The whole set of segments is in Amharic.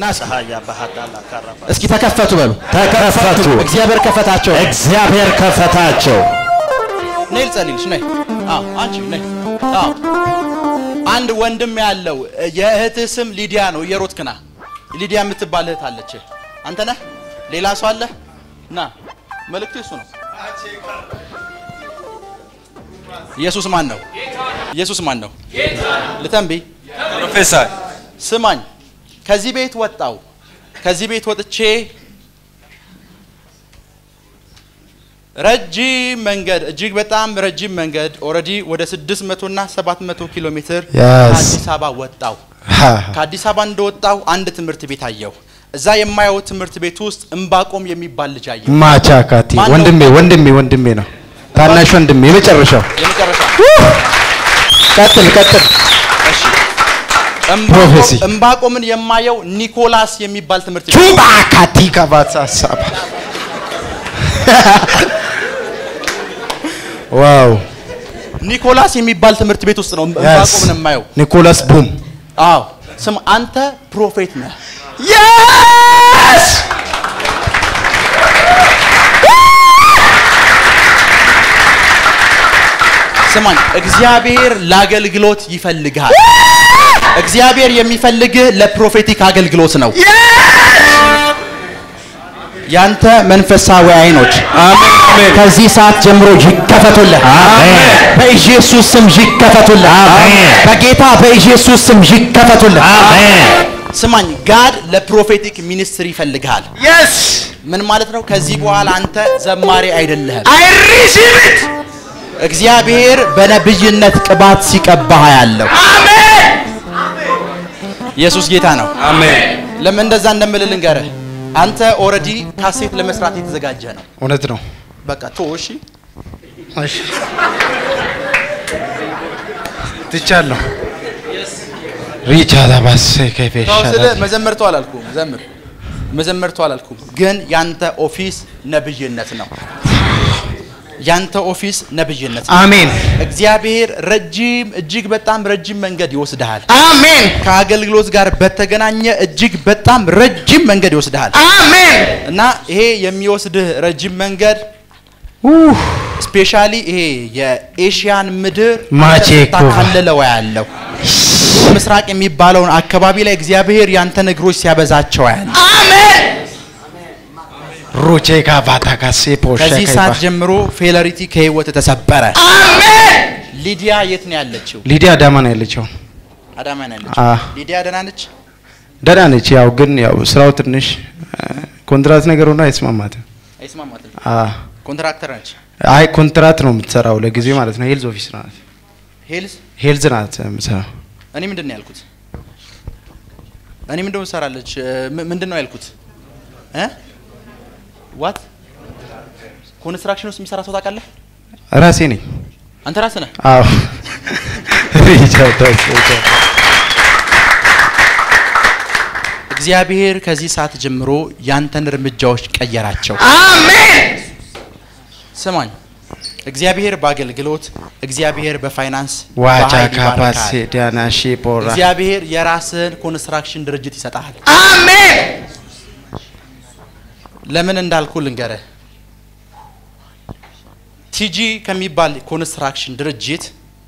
ና ፀሐያ ባህታላ ካራባ እስኪ ተከፈቱ በሉ። ተከፈቱ። እግዚአብሔር ከፈታቸው። እግዚአብሔር ከፈታቸው። ነይ ልጸልይልሽ ነይ አዎ አንቺ ነይ አዎ አንድ ወንድም ያለው የእህትህ ስም ሊዲያ ነው እየሮጥክ ና ሊዲያ የምትባል እህት አለች አንተ ነህ ሌላ ሰው አለ ና መልእክቱ እሱ ነው ኢየሱስ ማን ነው ኢየሱስ ማን ነው ልተንቢ ፕሮፌሰር ስማኝ ከዚህ ቤት ወጣው ከዚህ ቤት ወጥቼ ረጅም መንገድ እጅግ በጣም ረጅም መንገድ ኦልሬዲ ወደ 600 እና 700 ኪሎ ሜትር Yes. ከአዲስ አበባ ወጣው ከአዲስ አበባ እንደወጣው አንድ ትምህርት ቤት አየሁ እዛ የማየው ትምህርት ቤት ውስጥ እምባቆም የሚባል ልጅ አየሁ ማቻካቲ ማን ነው? ወንድሜ ወንድሜ ወንድሜ ነው። ታናሽ ወንድሜ የመጨረሻው። የመጨረሻ ቀጥል ቀጥል። እሺ ፕሮፌሲ። እምባቆም- እምባቆምን የማየው ኒኮላስ የሚባል ትምህርት ቤት ቹባ ካቲ ከባታ ሳባ ዋው ኒኮላስ የሚባል ትምህርት ቤት ውስጥ ነው እምባቆምን የማየው ኒኮላስ ቡም አዎ ስም አንተ ፕሮፌት ነህ የስ ስማኝ እግዚአብሔር ለአገልግሎት ይፈልግሃል እግዚአብሔር የሚፈልግህ ለፕሮፌቲክ አገልግሎት ነው ያንተ መንፈሳዊ አይኖች ከዚህ ሰዓት ጀምሮ ይከፈቱልህ አሜን። በኢየሱስ ስም ይከፈቱልህ አሜን። በጌታ በኢየሱስ ስም ይከፈቱልህ አሜን። ስማኝ ጋድ ለፕሮፌቲክ ሚኒስትሪ ይፈልግሃል የስ ምን ማለት ነው ከዚህ በኋላ አንተ ዘማሪ አይደለህም አይ ሪሲቭ ኢት እግዚአብሔር በነብይነት ቅባት ሲቀባህ ያለው አሜን ኢየሱስ ጌታ ነው አሜን ለምን እንደዛ እንደምልህ ልንገርህ አንተ ኦልሬዲ ካሴት ለመስራት የተዘጋጀ ነው እውነት ነው በቃ ቶ እሺ እሺ ትቻለሁ ሪቻ ዳባስ ከፌሻ ተው ስልህ መዘመር ተው አላልኩም ዘምር መዘመር ተው አላልኩም ግን ያንተ ኦፊስ ነብይነት ነው ያንተ ኦፊስ ነብይነት ነው አሜን እግዚአብሔር ረጅም እጅግ በጣም ረጅም መንገድ ይወስድሃል አሜን ከአገልግሎት ጋር በተገናኘ እጅግ በጣም ረጅም መንገድ ይወስድሃል አሜን እና ይሄ የሚወስድህ ረጅም መንገድ ስፔሻሊ ይሄ የኤሽያን ምድር ማቼኮ። ታካልለው ያለው ምስራቅ የሚባለውን አካባቢ ላይ እግዚአብሔር ያንተን እግሮች ሲያበዛቸው ያለ ሩቼ ካቫታ ካሴ ፖሻ ከዚህ ሰዓት ጀምሮ ፌለሪቲ ከህይወት ተሰበረ አሜን ሊዲያ የት ነው ያለችው ሊዲያ አዳማ ነው ያለችው አዳማ ነው ያለችው አ ሊዲያ ደህና ነች ደህና ነች ያው ግን ያው ስራው ትንሽ አ፣ ኮንትራት ነገር ሆኖ አይስማማትም አይስማማትም አ ኮንትራክተር ነች አይ ኮንትራት ነው የምትሰራው ለጊዜው ማለት ነው ሄልዝ ኦፊስ ናት ሄልዝ ሄልዝ ናት የምትሰራው እኔ ምንድን ነው ያልኩት እኔ ምንድን ነው ትሰራለች እ፣ ም- ምንድን ነው ያልኩት እ ዋት ኮንስትራክሽን ውስጥ የሚሰራ ሰው ታውቃለህ ራሴ ነኝ አንተ ራስህ ነህ አዎ ሪቻ ዳባስ እግዚአብሔር ከዚህ ሰዓት ጀምሮ ያንተን እርምጃዎች ቀየራቸው አሜን ስማኝ እግዚአብሔር በአገልግሎት እግዚአብሔር በፋይናንስ ዋቻ በኃይል ካፓሴ ይባርካል። ዳናሺ ፖራ እግዚአብሔር የራስህን ኮንስትራክሽን ድርጅት ይሰጣል አሜን ለምን እንዳልኩ ልንገርህ ቲጂ ከሚባል ኮንስትራክሽን ድርጅት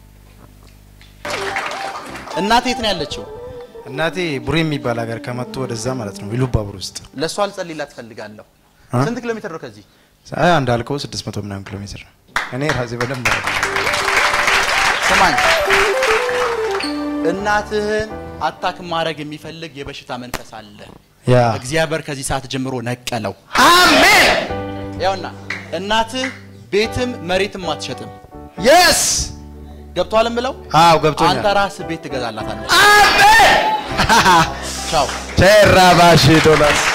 እናቴ የት ነው ያለችው እናቴ ቡሬ የሚባል ሀገር ከመጡ ወደዛ ማለት ነው ኢሉባቡር ውስጥ ለእሷ ልጸልይላት ትፈልጋለሁ አ? ስንት ኪሎ ሜትር ነው ከዚህ አይ እንዳልከው 600 ምናምን ኪሎ ሜትር ነው እኔ ራሴ በደንብ ነው ስማኝ እናትህን አታክ ማድረግ የሚፈልግ የበሽታ መንፈስ አለ ያ እግዚአብሔር ከዚህ ሰዓት ጀምሮ ነቀለው አሜን ያውና እናትህ ቤትም መሬትም አትሸጥም የስ ገብቷል ብለው አዎ አንተ ገብቶኛል ራስህ ቤት ትገዛላታለህ አሜን ቻው ቸራባሺ ዶላር